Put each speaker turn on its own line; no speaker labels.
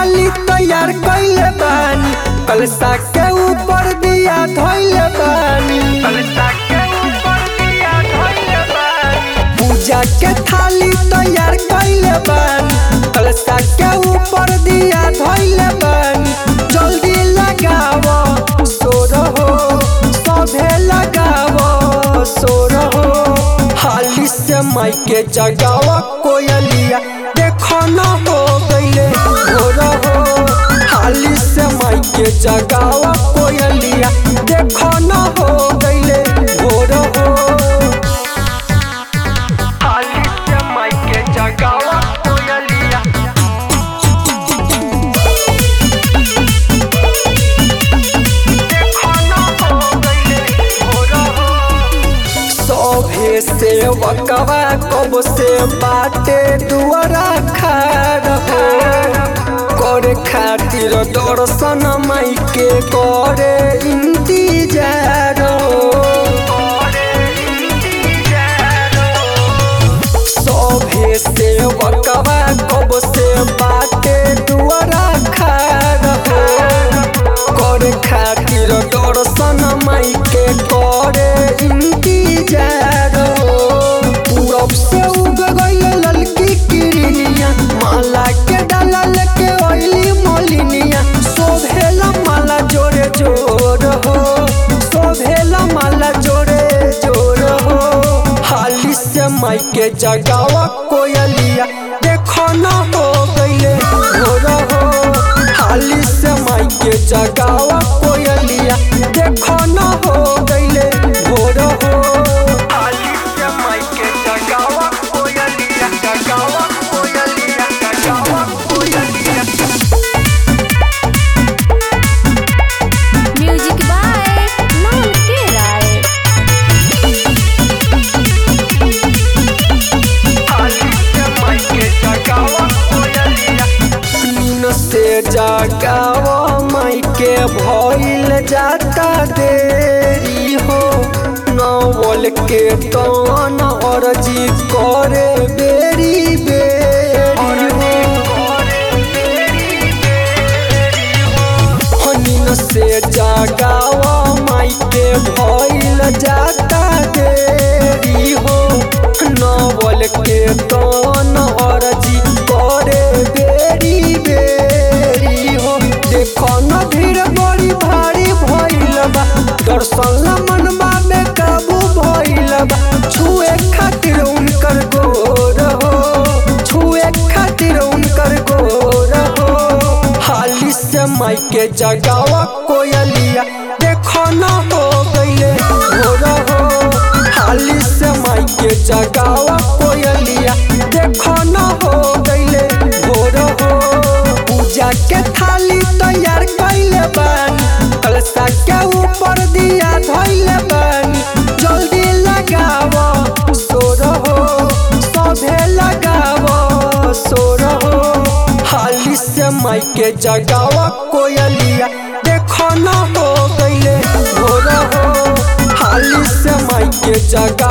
थाली तैयार कैले बानी कलसा के ऊपर दिया धैले बानी कलसा के ऊपर दिया धैले बानी पूजा के थाली तैयार कैले बानी कलसा के ऊपर दिया धैले बानी जल्दी लगाव सोर हो सभे लगाव सोर हो हाली से माई के जगाव कोयलिया देखो न हो गईले भोर हो हाली से माई के जगाव कोयलिया देखो न हो गईले भोर हो हाली से माई के जगाव कोयलिया देखो न हो गईले भोर हो सभे से वकवा कब से बाटे दुआरा खाड़ हो करे खातिर दर्शन माई के करे इंतजार हो सभे से वकवा कब से बाटे दुआरा खाड़ हो करे खातिर दर्शन माई के करे इंतजार हो पूरब से उग गई ललकी किरनिया माला के डालल के ओइली मोलिनिया शोभेला माला जोरे जोर हो शोभेला माला जोरे जोर हो हाली से माई के जगावा कोयलिया देखो न हो गईले भोर हो हाली से माई के जगावा कोयलिया देखो न हो गईले भोर हो हाली से माई के जगावा कोयलिया जगावा कोयलिया जगावा कोयलिया
म्यूजिक बाय मोहन के राय
नीन से जगावा माई के भइल जाता देरी हो नवल के तन अर्जी करे बेरी बेरी हो नीन से जगावा माई के भइल जाता देरी हो नवल के तन अर्जी करे बेरी बेरी हो देखो न भीड़ बड़ी भारी भइल बा दर्शन ला मनवा में काबू भइल बा छुए खातिर उनकर गोर हो छुए खातिर उनकर गोर हो हाली से माई के जगावा कोयलिया देखो न हो गईले भोर हो हाली से माई के जगावा कोयलिया देखो न हो गईले भोर हो पूजा के थाली तैयार कैले बानी कलसा के ऊपर दिया धैले बानी जल्दी लगाव सोर हो सभे लगाव सोर हो हाली से माई के जगावा कोयलिया देखो न हो गईले भोर हो हाली से माई के जगा